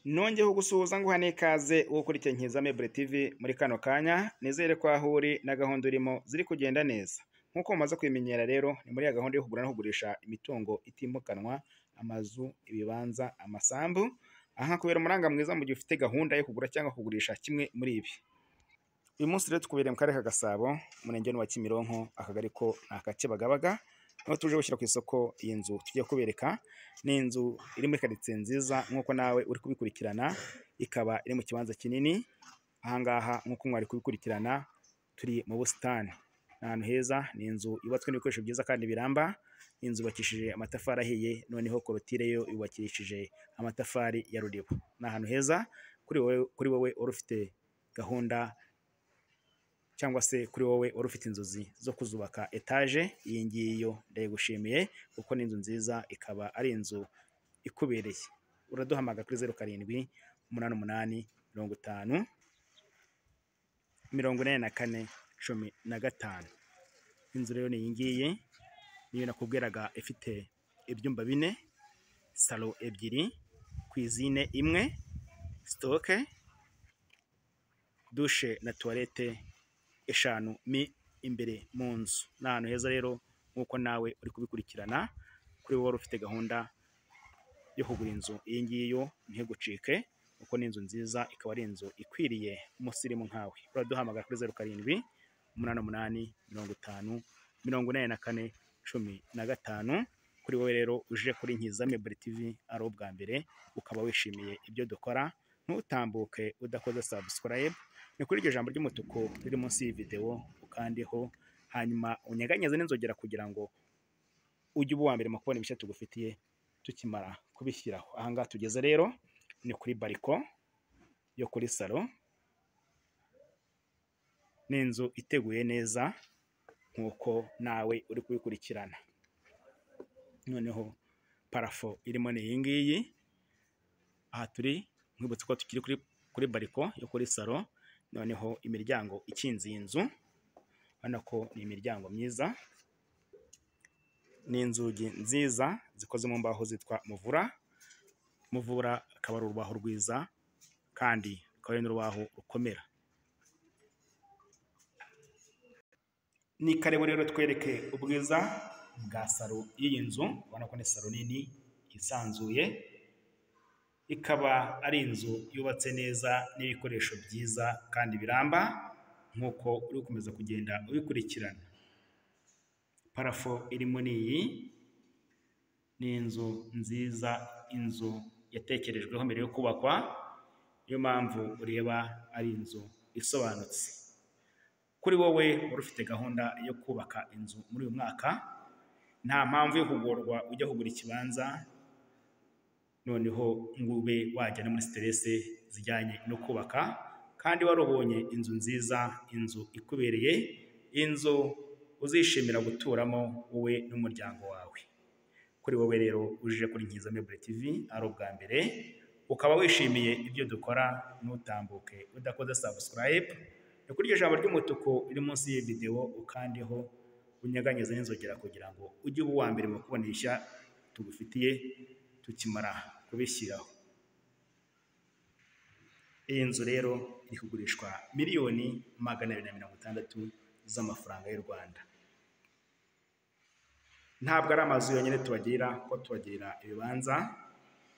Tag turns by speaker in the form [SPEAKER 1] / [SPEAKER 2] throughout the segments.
[SPEAKER 1] nongeho gusuhuza nguha n'ikaze wo kuri Nkizamebure TV muri kano kanya nizere ko aho uri na gahunda urimo ziri kugenda neza nk'uko mumaze kubimenyera rero ni muri ya gahunda yo kugura no kugurisha imitungo itimukanwa amazu ibibanza amasambu aha kubera umuranga mwiza mu gihe ufite gahunda yo kugura cyangwa kugurisha kimwe muri ibi uyu munsi rero tukubereye mu karere ka Gasabo umurenge wa Kimironko akagari ko ni aka Kibagabaga aho tuje gushyira ku isoko iyi nzu tugiye kubereka ni inzu iri muri karitsiye nziza nk'uko nawe uri kubikurikirana ikaba iri mu kibanza kinini ahangaha nk'uko mwari kubikurikirana turi mu busitani ni ahantu heza ni inzu yubatswe n'ibikoresho byiza kandi biramba inzu yubakishije amatafari ahiye noneho korotire yo yubakishije amatafari ya ruriba ni ahantu heza kuri wowe kuri wowe wari ufite gahunda cyangwa se kuri wowe wari ufite inzozi zo kuzubaka etaje iyi ngiyi yo ndayigushimiye kuko ni inzu nziza ikaba ari inzu ikubereye uraduhamagara kuri zeru karindwi umunani umunani mirongo itanu mirongo inani na kane cumi na gatanu inzu rero ni iyi ngiyi niyo nakubwiraga ifite ibyumba bine salo ebyiri kwizine imwe sitoke dushe na tuwarete eshanu mi imbere mu nzu ni ahantu heza rero nk'uko nawe uri kubikurikirana kuri wowe wari ufite gahunda yo kugura inzu iyi ngiyi yo ntigucike kuko ni inzu nziza ikaba ari inzu ikwiriye umusirimu nkawe uraduhamagara kuri zeru karindwi umunani umunani mirongo itanu mirongo inani na kane cumi na gatanu kuri wowe rero uje kuri Nkizamebure TV ari ubwa mbere ukaba wishimiye ibyo dukora ntutambuke udakoze subscribe ni kuri iryo jambo ry'umutuku riri munsi y'iyi videwo ukandeho hanyuma unyeganyeze n'inzogera kugira ngo ujye uba uwa mbere mu kubona ibishya tugufitiye tukimara kubishyiraho aha ngaha tugeze rero ni kuri bariko yo kuri salo ni inzu iteguye neza nk'uko nawe uri kubikurikirana noneho parafo irimo ni iyi ngiyi aha turi nkwibutsa ko tukiri kuri kuri bariko yo kuri salo noneho imiryango ikinze iyi nzu ubona ko ni imiryango myiza ni inzugi nziza zikoze mu mbaho zitwa muvura muvura akaba ari urubaho rwiza kandi rukaba ari n'urubaho rukomera ni karibu rero twereke ubwiza bwa salo y'iyi nzu ubona ko ni salo nini yisanzuye ikaba ari inzu yubatse neza n'ibikoresho byiza kandi biramba nk'uko uri gukomeza kugenda ubikurikirana parafo iri muri iyi ni inzu nziza inzu yatekerejweho mbere yo kubakwa niyo mpamvu ureba ari inzu isobanutse kuri wowe wari ufite gahunda yo kubaka inzu muri uyu mwaka nta mpamvu yo kugorwa ujya kugura ikibanza noneho ngo ube wajya no muri siterese zijyanye no kubaka kandi warubonye inzu nziza inzu ikubereye inzu uzishimira guturamo wowe n'umuryango wawe kuri wowe rero uje kuri Nkizamebure TV ari ubwa mbere ukaba wishimiye ibyo dukora ntutambuke udakoze subscribe ni kuri iryo jambo ry'umutuku riri munsi y'iyi videwo ukandeho unyeganyeze n'inzogera kugira ngo ujye uba uwa mbere mu kubonesha tugufitiye tukimara kubishyiraho iyi nzu rero iri kugurishwa miliyoni magana abiri na mirongo itandatu z'amafaranga y'u Rwanda ntabwo ari amazu yonyine tubagira kuko tubagirira ibibanza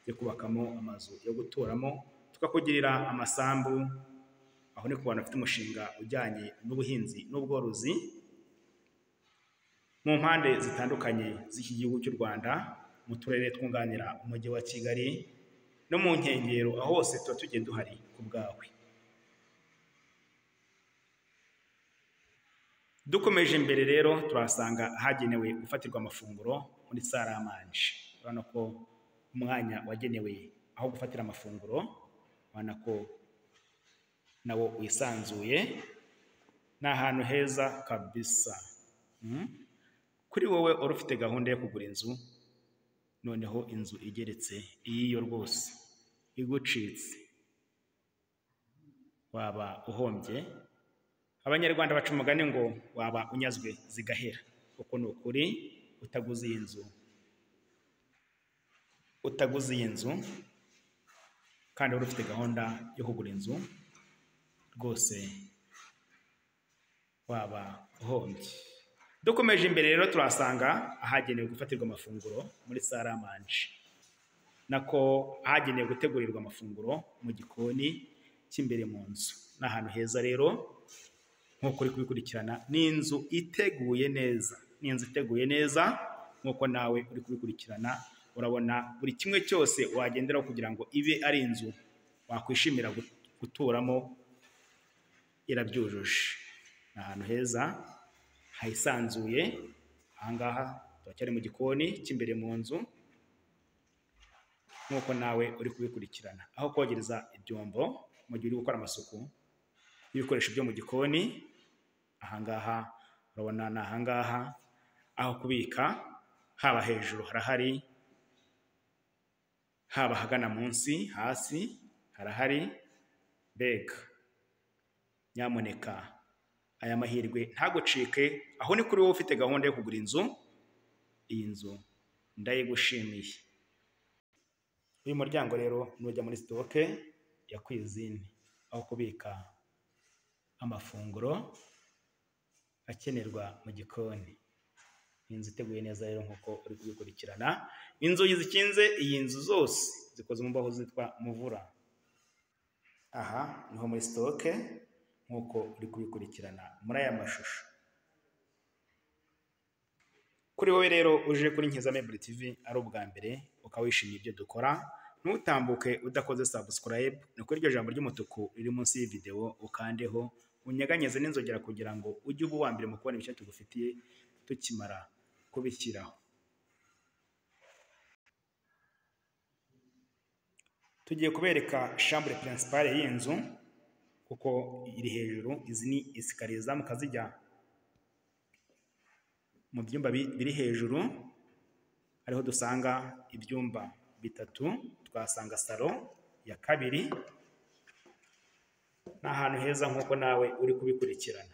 [SPEAKER 1] byo kubakamo amazu yo guturamo tukakugirira amasambu aho ni ku bantu bafite umushinga ujyanye n'ubuhinzi n'ubworozi mu mpande zitandukanye z'iki gihugu cy'u Rwanda mu turere twunganira umujyi wa Kigali no mu nkengero aho hose tuba tugiye duhari ku bwawe dukomeje imbere rero turasanga ahagenewe gufatirwa amafunguro muri sare amanje urabona ko umwanya wagenewe aho gufatira amafunguro urabona ko nawo wisanzuye ni ahantu heza kabisa kuri wowe wari ufite gahunda yo kugura inzu noneho inzu igeretse iyiyo rwose igucitse waba uhombye abanyarwanda baca umugani ngo waba unyazwe zigahera kuko ni ukuri utaguze iyi nzu utaguze iyi nzu kandi wari ufite gahunda yo kugura inzu rwose waba uhombye dukomeje imbere rero turahasanga ahagenewe gufatirwa amafunguro muri sare amanje nako ahagenewe gutegurirwa amafunguro mu gikoni cy'imbere mu nzu ni ahantu heza rero nk'uko uri kubikurikirana ni inzu iteguye neza ni inzu iteguye neza nk'uko nawe uri kubikurikirana urabona buri kimwe cyose wagenderaho kugira ngo ibe ari inzu wakwishimira gut- guturamo irabyujuje ni ahantu heza hisanzuye ahangaha turacyari mu gikoni cy'imbere mu nzu nk'uko nawe uri kubikurikirana aho kogereza ibyombo mu gihe uri gukora amasuku y'ibikoresho byo mu gikoni ahangaha urabona ni ahangaha aho kubika haba hejuru harahari haba ahagana munsi hasi harahari mbega nyamuneka aya mahirwe ntagucike aho ni kuri wowe ufite gahunda yo kugura inzu iyi nzu ndayigushimiye uyu muryango rero nujya muri sitoke ya kwizini aho kubika amafunguro akenerwa mu gikoni inzu iteguye neza rero nk'uko uri kubikurikirana inzugi zikinze iyi nzu zose zikoze mu mbaho zitwa muvura aha niho muri sitoke nk'uko uri kubikurikirana muri aya mashusho kuri wowe rero uje kuri Nkizame Buri TV ari ubwa mbere ukaba wishimiye ibyo dukora ntutambuke udakoze subscribe ni kuri iryo jambo ry'umutuku riri munsi y'iyi videwo ukandeho unyeganyeze n'inzogera kugira ngo ujye uba uwa mbere mu kubona ibishya tugufitiye tukimara kubishyiraho tugiye kubereka shambure pirinsipale y'iyi nzu kuko iri hejuru izi ni esikariye zamuka zijya mu byumba bi- biri hejuru ariho dusanga ibyumba bitatu twasanga salo ya kabiri ni ahantu heza nk'uko nawe uri kubikurikirana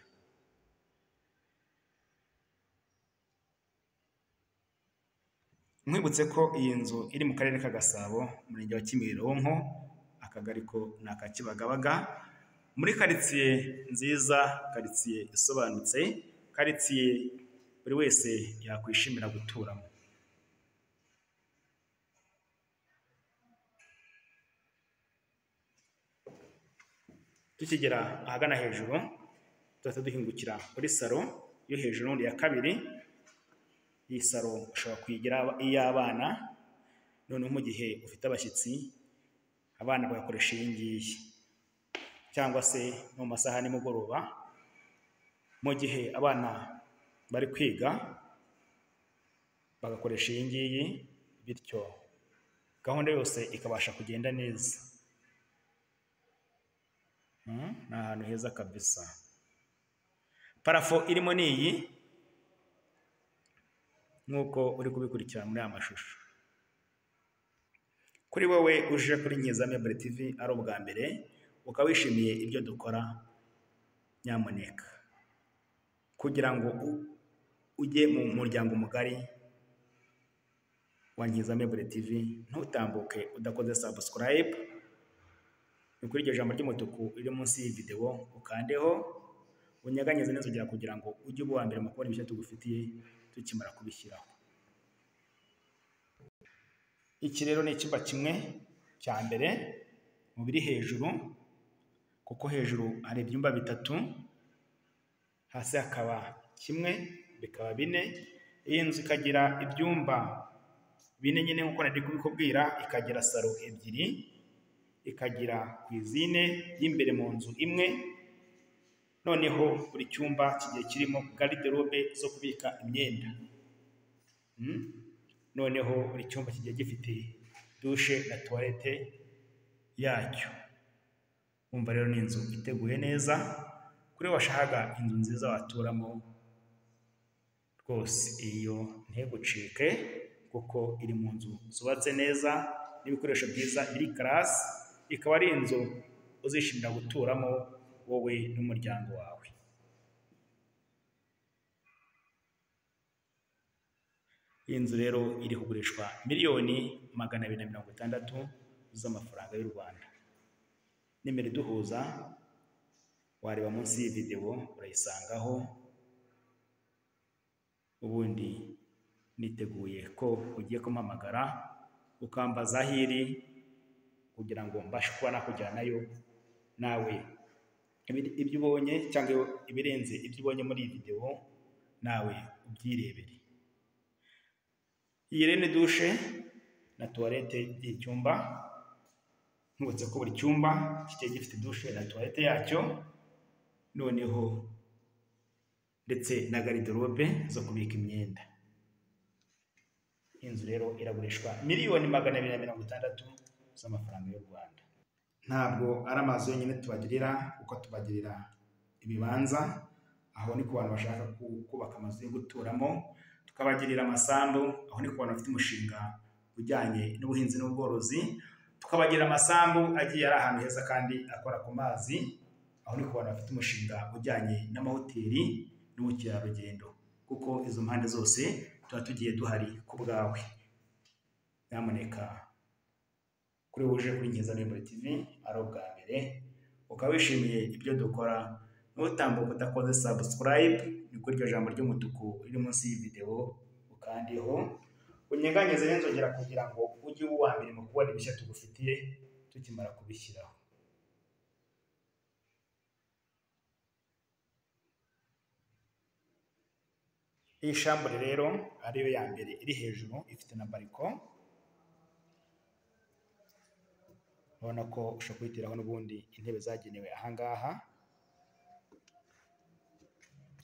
[SPEAKER 1] nkwibutse ko iyi nzu iri mu karere ka gasabo umurenge wa kimironko akagari ko ni aka kibagabaga muri karitsiye nziza karitsiye isobanutse karitsiye buri wese yakwishimira guturamo tukigera ahagana hejuru tuhita duhingukira kuri salo yo hejuru ya kabiri iyi salo ushobora kuyigira iy'abana noneho mu gihe ufite abashyitsi abana bagakoresha iyi ngiyi cyangwa se no mu masaha ya nimugoroba mu gihe abana bari kwiga bagakoresha iyi ngiyi bityo gahunda yose ikabasha kugenda neza Mm, ni ahantu heza kabisa parafo irimo ni iyi nk'uko uri kubikurikira muri aya mashusho kuri wowe uje kuri Nkizamya Buri TV ari ubwa mbere ukaba wishimiye ibyo dukora nyamuneka kugira ngo u- ujye mu muryango mugari wa Nkizamya Buri TV ntutambuke udakoze subscribe ni kuri iryo jambo ry'umutuku riri munsi y'iyi videwo ukandeho unyeganyeze neza ugira kugira ngo ujye uba uwa mbere mu kubona ibyo tugufitiye tukimara kubishyiraho iki rero ni icyumba kimwe cya mbere mu biri hejuru kuko hejuru hari ibyumba bitatu hasi hakaba kimwe bikaba bine iyi nzu ikagira ibyumba bine nyine nk'uko nari kubikubwira ikagira salo ebyiri ikagira kwizine y'imbere mu nzu imwe noneho buri cyumba kigiye kirimo gariderobe zo kubika imyenda Mm. noneho buri cyumba kigiye gifite dushe na tuwarete yacyo umva rero ni inzu iteguye neza kuri wowe washakaga inzu nziza waturamo rwose iyo ntegucike kuko iri mu nzu zubatse neza n'ibikoresho byiza iri karasi ikaba ari inzu uzishimira guturamo wowe n'umuryango wawe iyi nzu rero iri kugurishwa miliyoni magana abiri na mirongo itandatu z'amafaranga y'u rwanda nimero iduhuza wareba munsi y'iyi videwo urayisangaho ubundi niteguye ko ugiye kumpamagara ukambaza aho iri kugira ngo mbashe kuba nakujyanayo nawe Ibi- ibyo ubonye cyangwa ibirenze ibyo ubonye muri iyi videwo nawe ubyirebere iyi rero ni dushe na tuwarete by'iyi cyumba nibutse ko buri cyumba kigiye gifite dushe na tuwarete yacyo noneho ndetse na gariderobe zo kubika imyenda inzu rero iragurishwa miliyoni magana abiri na mirongo itandatu z'amafaranga y'u Rwanda ntabwo ari amazu yonyine tubagirira kuko tubagirira ibibanza aho ni ku bantu bashaka ku- kubaka amazu yo guturamo tukabagirira amasambu aho ni ku bantu bafite umushinga ujyanye n'ubuhinzi n'ubworozi tukabagira amasambu agiye ari ahantu heza kandi akora ku mazi aho ni ku bantu bafite umushinga ujyanye n'amahoteli n'ubukerarugendo kuko izo mpande zose tuba tugiye duhari ku bwawe nyamuneka kuri wuje kuri Nkiza Libre TV ari ubwa mbere ukaba wishimiye ibyo dukora nutambuka udakoze subscribe nibwo iryo jambo ry'umutuku riri munsi y'iyi videwo ukandiho unyeganyize n'inzogera kugira ngo ujye uba uwa mbere mu kubona ibishya tugufitiye tukimara kubishyiraho iyi shambure rero ariyo ya mbere iri hejuru ifite na bariko urabona ko ushobora kuyiteraho n'ubundi intebe zagenewe ahangaha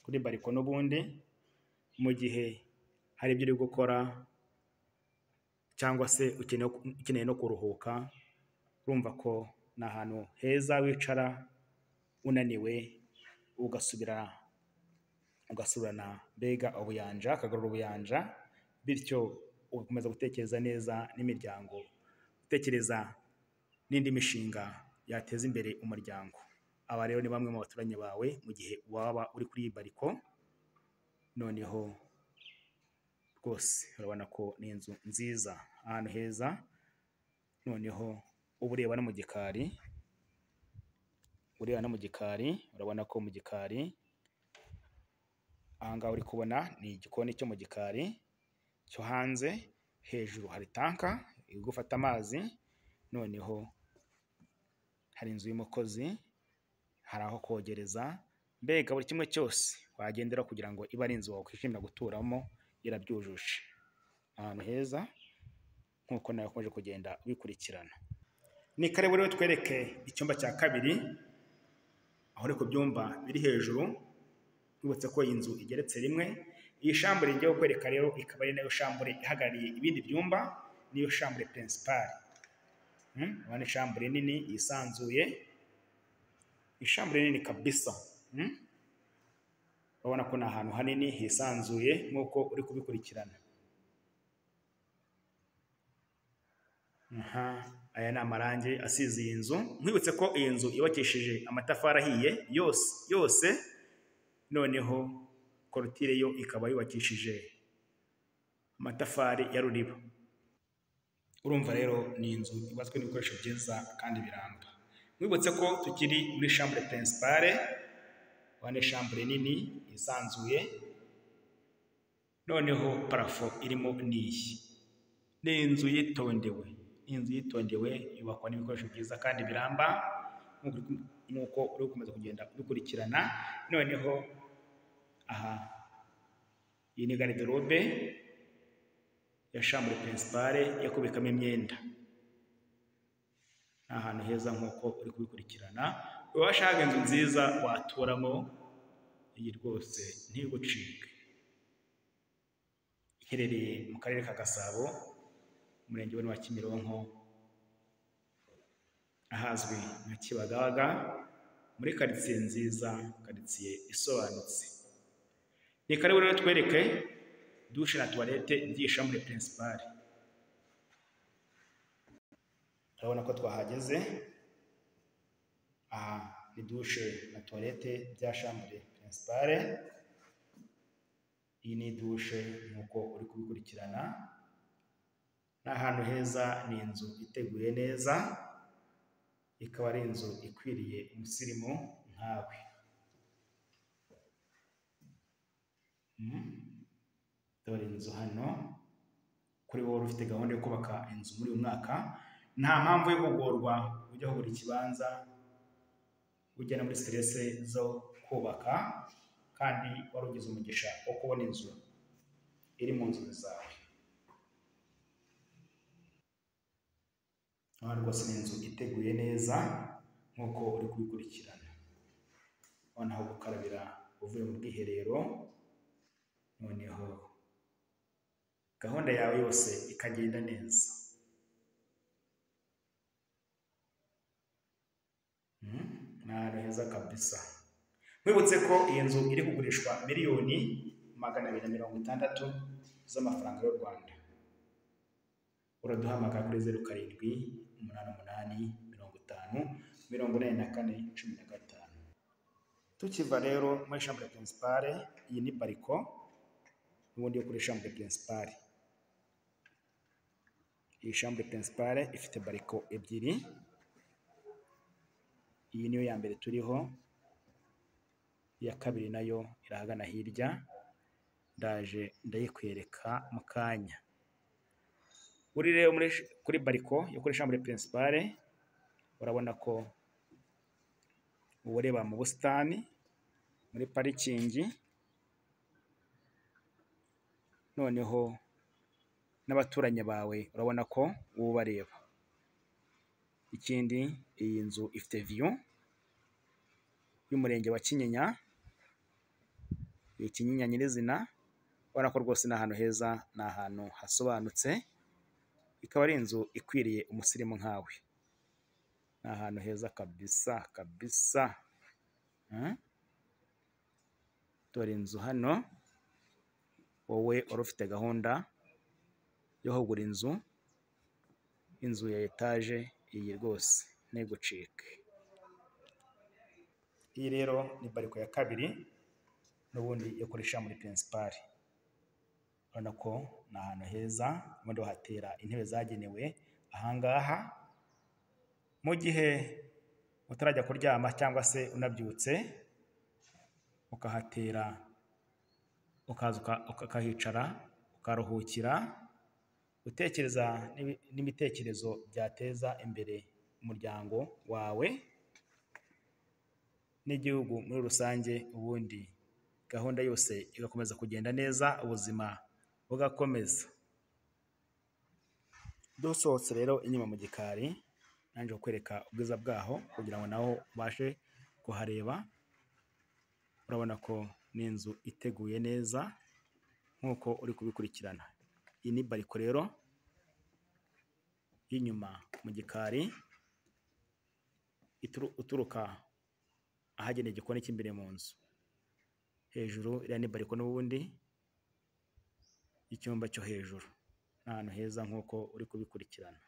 [SPEAKER 1] kuri bariko n'ubundi mu gihe hari ibyo uri gukora cyangwa se ukeneye ukeneye no kuruhuka urumva ko ni ahantu heza wicara unaniwe ugasubira ugasubirana mbega ubuyanja akagarura ubuyanja bityo ugakomeza gutekereza neza n'imiryango utekereza n'indi mishinga yateza imbere umuryango aba rero ni bamwe mu baturanyi bawe mu gihe waba uri kuri iyi bariko noneho rwose urabona ko ni inzu nziza ahantu heza noneho uba ureba no mu gikari ureba no mu gikari urabona ko mu gikari ahangaha uri kubona ni igikoni cyo mu gikari cyo hanze hejuru hari tanka iri gufata amazi noneho hari inzu y'umukozi hari aho kogereza mbega buri kimwe cyose wagendera kugira ngo ibe ari inzu wakwishimira guturamo irabyujuje ahantu heza nk'uko nawe ukomeje kugenda ubikurikirana ni karibu rero twereke icyumba cya kabiri aho ni ku byumba biri hejuru yubatse ko iyi nzu igeretse rimwe iyi shambure ngiye kukwereka rero ikaba ari nayo shambure ihagarariye ibindi byumba niyo shambure principale Mm, urabona ishambure nini yisanzuye ishambure nini kabisa Mm. urabona ko ni ahantu hanini hisanzuye nk'uko uri kubikurikirana Aha, aya ni amarangi asize iyi nzu nkwibutse ko iyi nzu yubakishije amatafari ahiye yose yose noneho korutire yo ikaba yubakishije amatafari ya ruriba urumva rero ni inzu yubatswe n'ibikoresho byiza kandi biramba mwibutse ko tukiri muri shambure principale wane shambure nini yisanzuye noneho parafo irimo n'iyi ni inzu yitondewe inzu yitondewe yubakwa n'ibikoresho byiza kandi biramba nk'uko uri- nk'uko uri gukomeza kugenda ubikurikirana noneho aha iyi ni gariderobe ya shambure principale yo kubikamo imyenda ni ahantu heza nk'uko uri kubikurikirana uba washaka inzu nziza waturamo iyi rwose ntigucike iherereye mu karere ka gasabo umurenge wa kimironko ahazwi nka kibagabaga muri karitsiye nziza karitsiye isobanutse ni karibu rero twereke dushe na tuwarete by'iyi shambure principale urabona ko twahageze aha ni dushe na tuwarete bya shambure principale iyi ni dushe nk'uko uri kubikurikirana ni ahantu heza ni inzu iteguye neza ikaba ari inzu ikwiriye umusirimu nkawe dore inzu hano kuri wowe wari ufite gahunda yo kubaka inzu muri uyu mwaka nta mpamvu yo kugorwa ujya kugura ikibanza ujya no muri siterese zo kubaka kandi wari ugize umugisha wo kubona inzu iri mu nzozi zawe hano rwose ni inzu iteguye neza nk'uko uri kubikurikirana noneho gukarabira uvuye mu bwiherero noneho gahunda yawe yose ikagenda neza ni ahantu heza kabisa mwibutse ko iyi nzu iri kugurishwa miliyoni magana abiri na mirongo itandatu z'amafaranga y'u rwanda uraduhamagara kuri zeru karindwi umunani umunani mirongo itanu mirongo inani na kane cumi na gatanu tukiva rero muri shambure pirinsipare iyi ni bariko n'ubundi yo kuri shambure pirinsipare iyi shambure pirinsipare ifite bariko ebyiri iyi niyo ya mbere turiho iya kabiri nayo irahagana hirya ndaje ndayikwereka mu kanya uri rero kuri bariko yo kuri shambure pirinsipare urabona ko uba ureba mu busitani muri parikingi noneho n'abaturanyi bawe urabona ko uba ubareba ikindi iyi nzu ifite viyu y'umurenge wa kinyinya ikinyinya nyirizina ubona ko rwose ni ahantu heza ni ahantu hasobanutse ikaba ari inzu ikwiriye umusirimu nkawe ni ahantu heza kabisa kabisa dore inzu hano wowe wari ufite gahunda yo kugura inzu inzu ya etaje iyi rwose ntigucike iyi rero ni bariko ya kabiri n'ubundi ikoresha muri pirinsipari urabona ko ni ahantu heza ubundi bahatera intebe zagenewe ahangaha mu gihe utarajya kuryama cyangwa se unabyutse ukahatera ukaza ukahicara ukaruhukira gutekereza n'ibitekerezo byateza imbere umuryango wawe n'igihugu muri rusange ubundi gahunda yose igakomeza kugenda neza ubuzima bugakomeza dusohotse rero inyuma mu gikari nanjye kukwereka ubwiza bwaho kugira ngo naho ubashe kuhareba urabona ko ni inzu iteguye neza nk'uko uri kubikurikirana iyi ni bariko rero y'inyuma mu gikari uturuka ahagenewe igikoni cy'imbere mu nzu hejuru iriya ni bariko n'ubundi icyumba cyo hejuru ni ahantu heza nk'uko uri kubikurikirana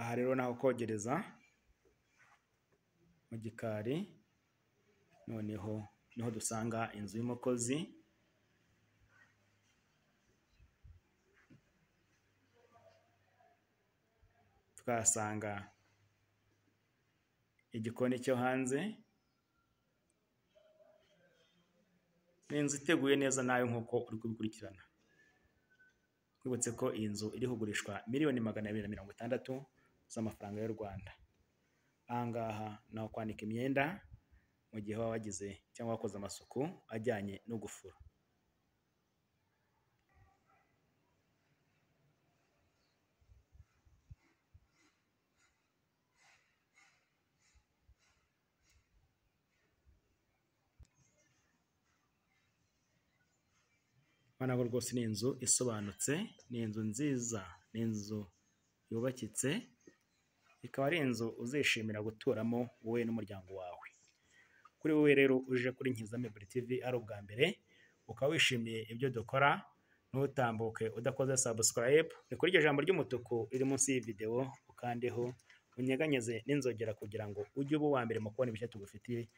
[SPEAKER 1] aha rero naho kogereza mu gikari noneho niho dusanga inzu y'umukozi tukahasanga igikoni cyo hanze ni inzu iteguye neza nawe nk'uko uri kubikurikirana twibutse ko iyi nzu iri kugurishwa miliyoni magana abiri na mirongo itandatu z'amafaranga y'u rwanda ahangaha naho kwanika imyenda mu gihe waba wagize cyangwa wakoze amasuku ajyanye no gufura ubona ko rwose ni inzu isobanutse ni inzu nziza ni inzu yubakitse ikaba ari inzu uzishimira guturamo wowe n'umuryango wawe kuri wowe rero uje kuri Nkizame Buri TV ari ubwa mbere ukaba wishimiye ibyo dukora ntutambuke udakoze subscribe ni kuri iryo jambo ry'umutuku riri munsi y'iyi videwo ukandeho unyeganyeze n'inzogera kugira ngo ujye uba uwa mbere mu kubona ibyo tugufitiye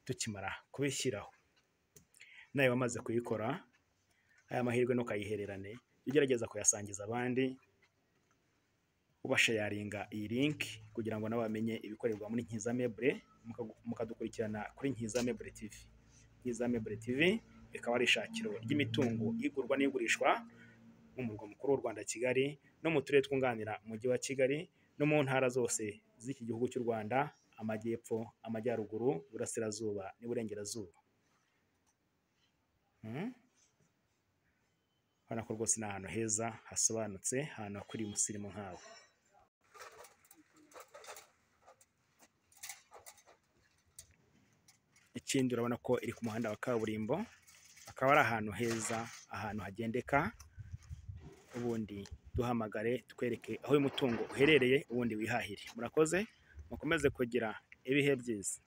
[SPEAKER 1] tukimara kubishyiraho nawe wamaze kuyikora aya mahirwe ntukayihererane ugerageza kuyasangiza abandi ubashayaringa iyi linki kugira ngo nawe bamenye ibikorerwa muri Nkiza Meuble mukagu- mukadukurikirana kuri Nkiza Meuble TV. Nkiza Meuble TV rikaba ari ishakiro ry'imitungo igurwa n'igurishwa mu murwa mukuru w'u Rwanda Kigali no mu turere twunganira umujyi wa Kigali no mu ntara zose z'iki gihugu cy'u Rwanda amajyepfo, amajyaruguru, iburasirazuba n'iburengerazuba. Mm? Urabona ko rwose ni ahantu heza hasobanutse ahantu hakuriye umusirimu nkawe. ikindi urabona ko iri ku muhanda wa kaburimbo akaba ari ahantu heza ahantu hagendeka ubundi duhamagare twereke aho uyu mutungo uherereye ubundi wihahire murakoze mukomeze kugira ibihe byiza